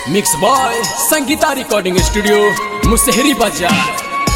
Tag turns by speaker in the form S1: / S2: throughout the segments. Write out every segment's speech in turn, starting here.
S1: mix boy Sangeeta recording studio Mushahari बाजार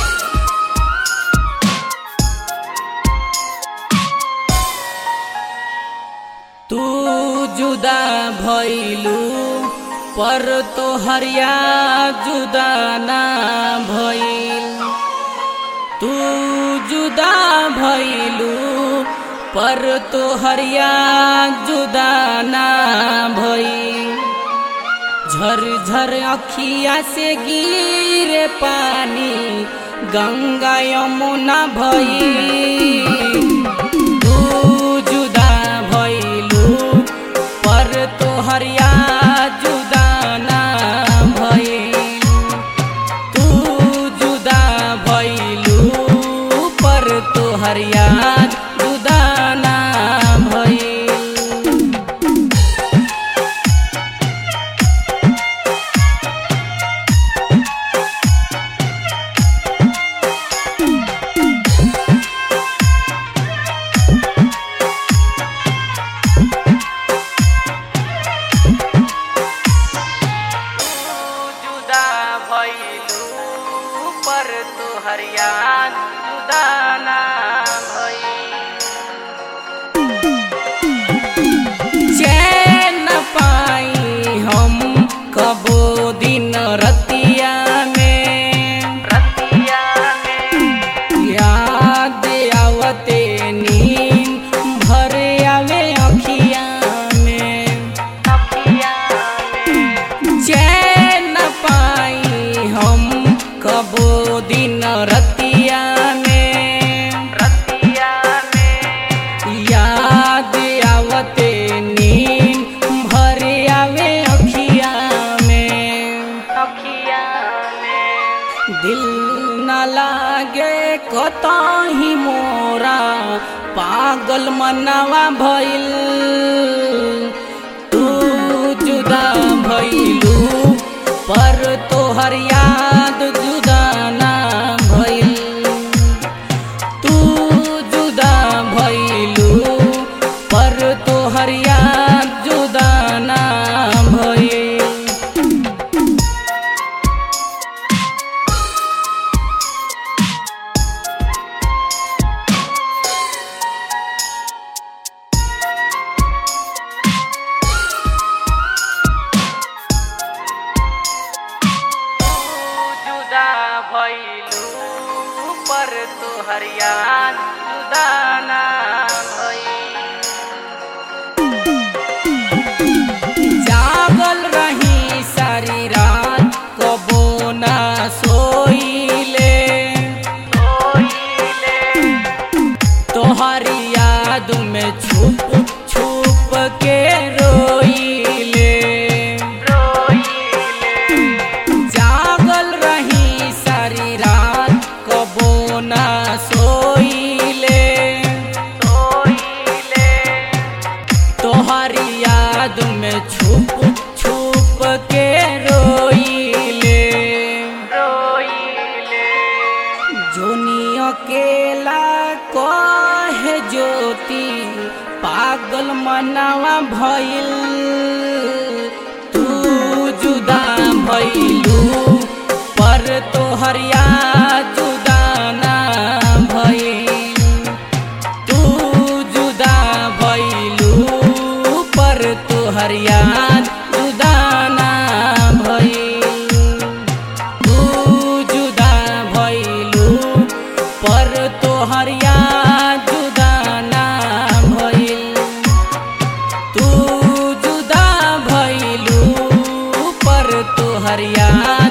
S2: तू जुदा भइलू पर तो हरिया जुदा ना भइल तू जुदा भइलू पर तो हरिया जुदा ना भइल झर झर अखिया से गिरे पानी गंगा यमुना भइल तू जुदा भइलू पर तोहरिया जुदा ना भइल तू जुदा भइलू पर तोहरिया जुदा ना भइल जुदा भइलू पर तू हरियान जुदा ना चैन पाई हम कबो दिन रतिया में रतिया में याद आवते नींद भर आवे अखिया में अखिया में चैन पाई हम कबो दिन रतिया में रतिया में याद आवते नींद भर आवे अखिया में अखिया में दिल न लागे कतही मोरा पागल मनवा भइल तू जुदा भइलू पर तोहर याद जुदा ना भइल तू जुदा भइलू पर तोहर याद जुदा ना भइल जुदा भइलू पर तोहर याद जुदा ना जागल रही सारी रात कबो ना सोइले तोहरी याद में छुप छुप के रोइले जागल रही सारी रात कबो ना सोइले तोहरी याद में छुप छुप के रोइले जोनी अकेला कहे ज्योति पागल मनावा भइल तू जुदा भइलू पर तोहर याद जुदा ना भइल तू जुदा भइलू पर तोहर याद जुदा ना भइल तू जुदा भइलू पर तोहर याद जुदा ना भइल तू जुदा भइलू पर तोहर याद